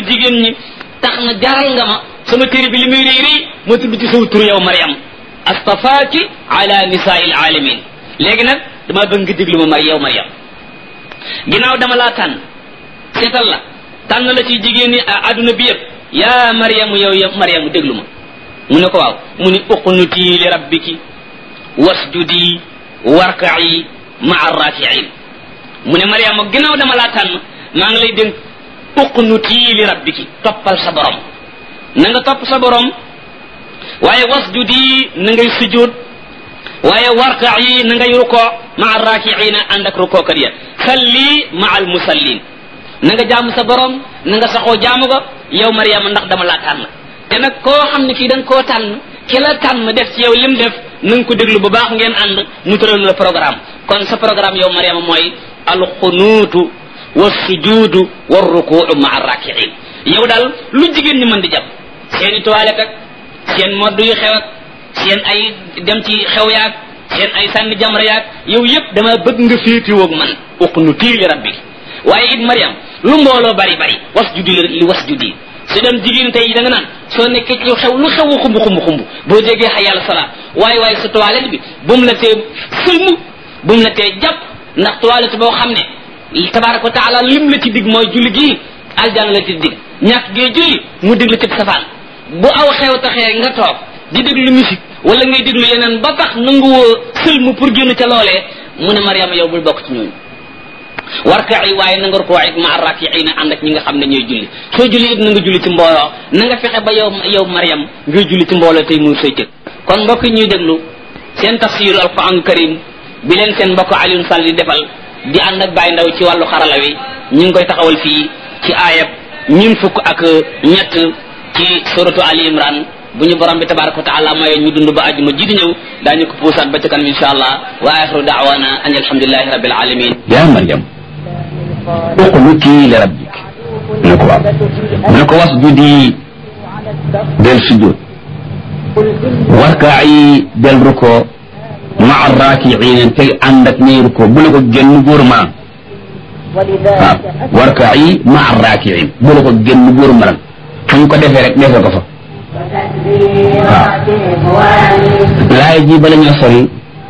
jigéen ñi tax na jaral nga ma sama téere bi li muy réy réy ma tudd ci saw tur yow Mariam astafaaki ala nisaa'il alamin léegi nag dama bëgg nga déglu ma mar yow Mariam ginnaaw dama laa tànn seetal la tànn la ci jigéen ñi adduna bi yëpp yaa Mariam yow yow Mariam déglu ma mu ne ko waaw mu ni uqnuti li rabbiki wasjudi warka'i ma'a raki'in mu ne Mariam ginnaaw dama laa tànn maa ngi lay dénk uqnuti li rabbiki toppal sa borom na nga topp sa borom waaye wasjudi na ngay sujud waaye warka'i na ngay ruko ma'a raki'ina ànd ak rukookat ya salli ma'a al musallin na nga jaamu sa borom na nga saxoo jaamu ko yow Mariam ndax dama laa tànn te nag koo xam ne kii da nga koo tànn ki la tànn def ci yow lim def na nga ko déglu bu baax ngeen ànd mu tëral la programme kon sa programme yow Mariama mooy alxunuutu wa sujuudu wa rukuu maa rakiin yow daal lu jigéen ñi mën di jàpp seen i toilette ak seen modd yu xew ak seen ay dem ci xew yaag seen ay sànni jamra yaag yow yëpp dama bëgg nga féetiwoog man uqnutii li rabbi waaye it Mariam lu mbooloo bari bari wasjudi li wasjudi su dem jigéen tey da nga naan soo nekkee ci xew lu xew xumb xumb xumb boo jegee xa yàlla salaat waaye waaye sa toilette bi bu mu la tee sëlmu bu mu la tee jàpp ndax toilette boo xam ne tabaraka wa taala lim la ci dig mooy julli gii aljana la ci dig ñàkk gee julli mu dig la ci safaan bu aw xew taxee nga toog di déglu musique wala ngay déglu yeneen ba tax nanguwoo sëlmu pour génn ca loolee mu ne Mariama yow bul bokk ci ñooñu warka yi waaye na nga rukkoo ak ma rakiina ànd ak ñi nga xam ne ñooy julli soo julli it na nga julli ci mbooloo na nga fexe ba yow yow Mariam ngay julli ci mbooloo tey muy say cëg kon mbokk ñuy déglu seen tafsiru alquran karim bi leen seen mbokk Alioune Sall di defal di ànd ak Baye Ndaw ci wàllu xarala wi ñu ngi koy taxawal fii ci aayab ñun fukk ak ñett ci suratu Ali Imran bu ñu borom bi tabaraka wa taala maye ñu dund ba àjjuma ji di ñëw daañu ko puusaat ba ca kanam insha allah wa axiru daawana an alhamdulilahi rabbil alamin yaa Mariam uqnuti li rabbik mu ne ko waaw mu ne ko wasjudi del sujud warkaayi del ruko maa rakiina tey ànd ak ñay ruko bu la ko génn góor ma waaw warkaayi maa rakiin bu la ko génn góor ma fu ñu ko defee rek defee ko fa waaw laay ji bala ñoo sori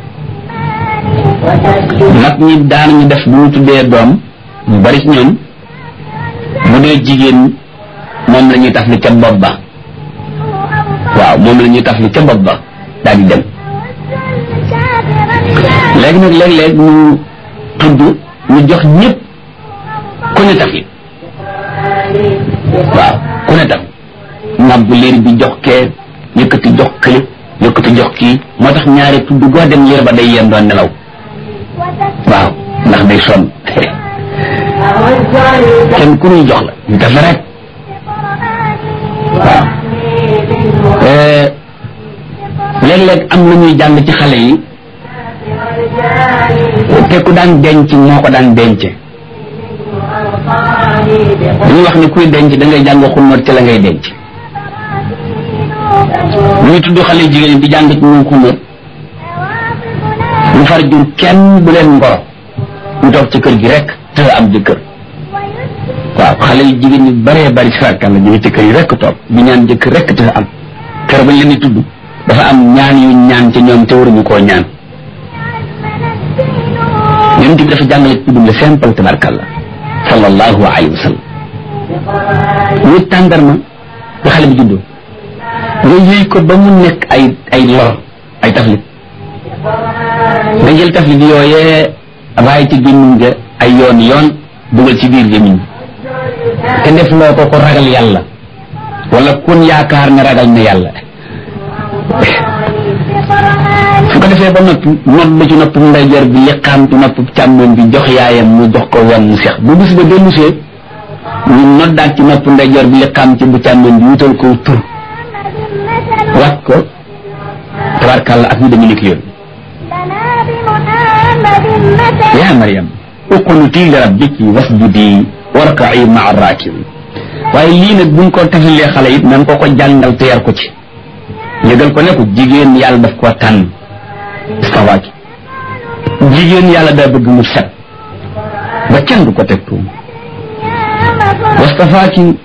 mag ñi daan ñu def bu ñu tuddee doom mu bari ci ñoom bu dee jigéen moom la ñuy taf li ca bopp ba waaw moom la ñuy taf li ca bopp ba daal di dem léegi nag léeg-léeg ñu tudd ñu jox ñëpp ku ne taf li waaw ku ne taf ngàbb liir bi jox kee yëkkati jox kële yëkkati jox kii moo tax ñaari tudd goo dem liir ba day yem doon nelaw waaw ndax day sonn kenn ku ñuy jox la ñu def rek waaw léeg-léeg am na ñuy jàng ci xale yi te ku daan denc moo ko daan denc dañuy wax ni kuy denc da ngay jàng xunóot ci la ngay denc ñuy tudd xale jigéen di jàng ci ñoom xunóot ñu far jur kenn bu leen ngoro ñu toog ci kër gi rek te am jëkkër waaw xale yu jigéen ñi bëree bëri sarakan la ñu ngi ci kër yi rek toog di ñaan jëkkër rek te am kër bañ leen di tudd dafa am ñaan yu ñaan ci ñoom te waruñu koo ñaan yonent bi dafa jàngale tuddum le simple tabarkalla sallallahu alayhi wa sallam ñu tàndarma ba xale bi juddoo nga yëy ko ba mu nekk ay ay lor ay taflit nga jël taflit yooyee raay ci gémmiñ ga ay yoon yoon dugal ci biir gémmiñ te def loo ko ko ragal yàlla wala kun yaakaar ne ragal na yàlla su ko defee ba noppi nodd ci nopp ndeyjoor bi liqaam ci nopp càmmoñ bi jox yaayam mu jox ko wenn mu seex bu bis ba dellusee ñu noddaat ci nopp ndeyjoor bi liqaam ci bu càmmoñ bi wutal ko tur wat ko tabarkàlla ak ñu dañu nekk yoon yaa Mariam uqnuti li rabbiki wasjudi warka'i ma'a raakiin waaye lii nag buñ ko tafalee xale it nan ko ko jàngal te yar ko ci yëgal ko ne ko jigéen yàlla daf koo tànn istawaaki jigéen yàlla daa bëgg mu set ba kenn du ko teg tuum wastafaaki